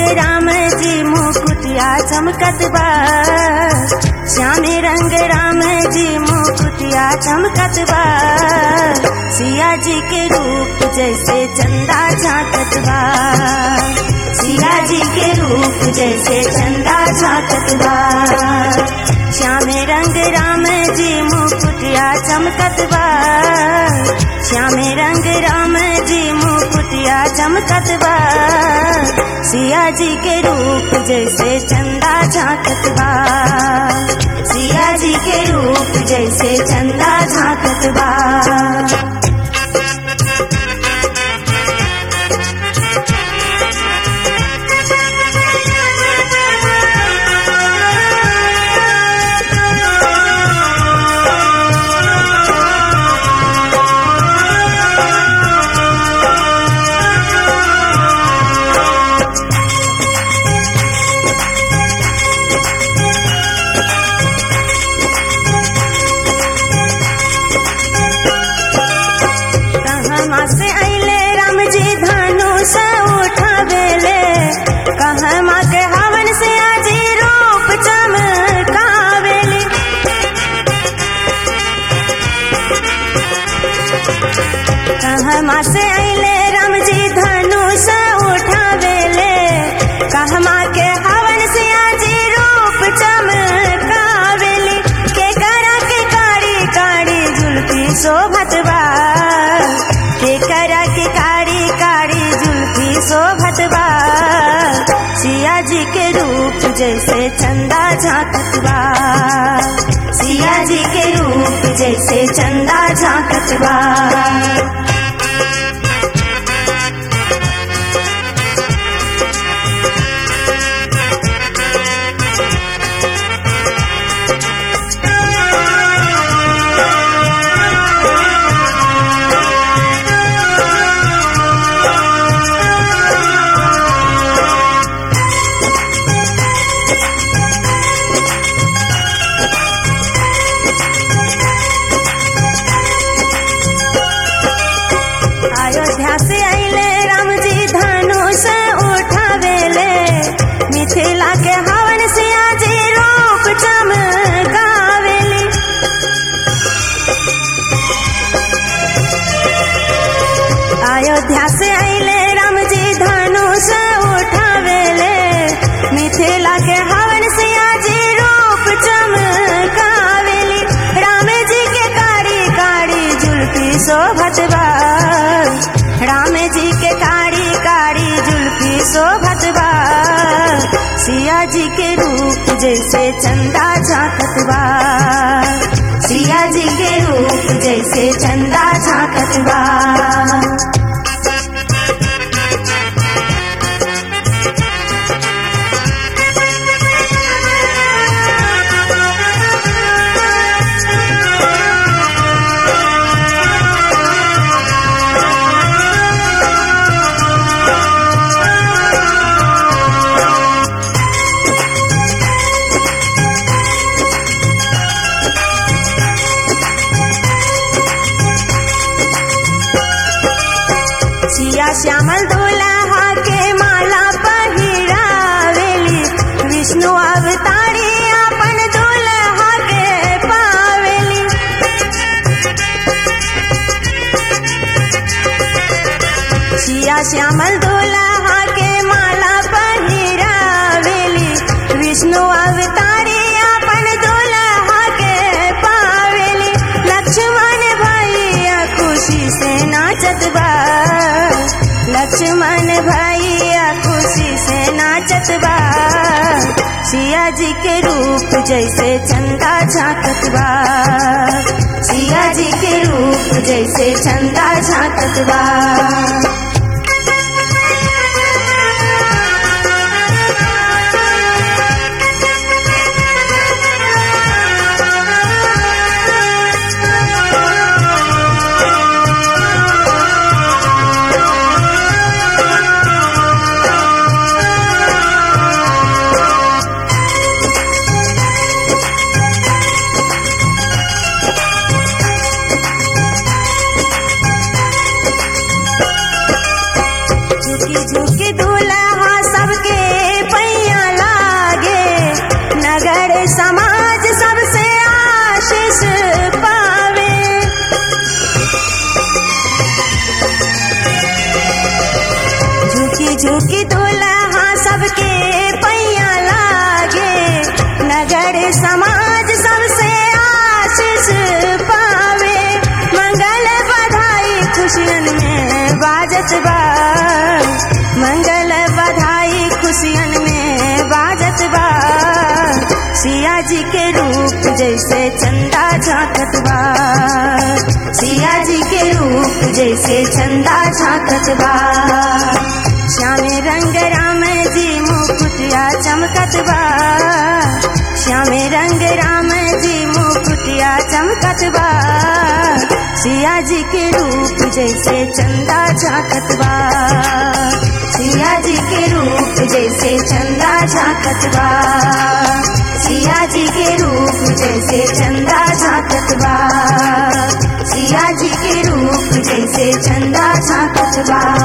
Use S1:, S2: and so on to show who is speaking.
S1: राम जी मुकुटिया चमकत बा श्याम रंग राम जी मुकुटिया चमकत बा सिया जी के रूप जैसे चंदा झांकत बा सिया जी के रूप जैसे चंदा झांकत बा श्याम रंग राम जी मुकुटिया चमकत बा श्याम रंग राम जी मुकुटिया चमकत बा सिया जी के रूप जैसे चंदा झांकत बा सिया जी के रूप जैसे चंदा झांकत बा कहवा से अइले राम जी धनुष उठावेले कहवा के हवन से आजी रूप चमकावेली कहवा से अइले राम जी धनुष उठावेले कहवा के हवन से आजी रूप चमकावेली के करा के काड़ी काड़ी जुल्फी शोभत बा के करा के काड़ी काड़ी जुल्फी शोभत बा सिया जी के रूप जैसे चंदा झांकत बा सिया जी के रूप जैसे चंदा झांकत बा अयोध्या से अइले राम जी धनुष उठावेले मिथिला के हवन से आजी रूप चमकावेली अयोध्या से अइले राम जी धनुष उठावेले मिथिला के हवन से आजी रूप चमकावेली राम जी के कारी कारी जुल्फी शोभत बा राम जी के कारी कारी जुल्फी शोभत बा सिया जी के रूप जैसे चंदा झांकत बा सिया जी के रूप जैसे चंदा झांकत बा सिया श्यामल दुल्हा के माला पहिरावेली विष्णु अवतारी अपन दुल्हा के पावेली सिया श्यामल दुल्हा के माला पहिरावेली विष्णु अवतारी अपन दुल्हा के पावेली लक्ष्मण भैया खुशी से नाचत बा लक्ष्मण भैया खुशी से नाचत बा सिया जी के रूप जैसे चंदा झांकत बा सिया जी के रूप जैसे चंदा झांकत बा झुकी झुकी दूल्हा सबके झुकी झुकी दुल्हा सबके पैया लागे नगर समाज सबसे आशीष पावे मंगल बधाई खुशियन में बाजत बा मंगल बधाई खुशियन में बाजत बा सिया जी के रूप जैसे चंदा झांकत बा सिया जी के रूप जैसे चंदा झांकत बा श्यामे रंग राम जी मुकुटिया चमकत बा श्यामे रंग राम जी मुकुटिया चमकत बा सिया जी के रूप जैसे चंदा झांकत बा सिया जी के रूप जैसे चंदा झांकत बा सिया जी के रूप जैसे चंदा झांकत बा सिया जी के रूप जैसे चंदा झांकत बा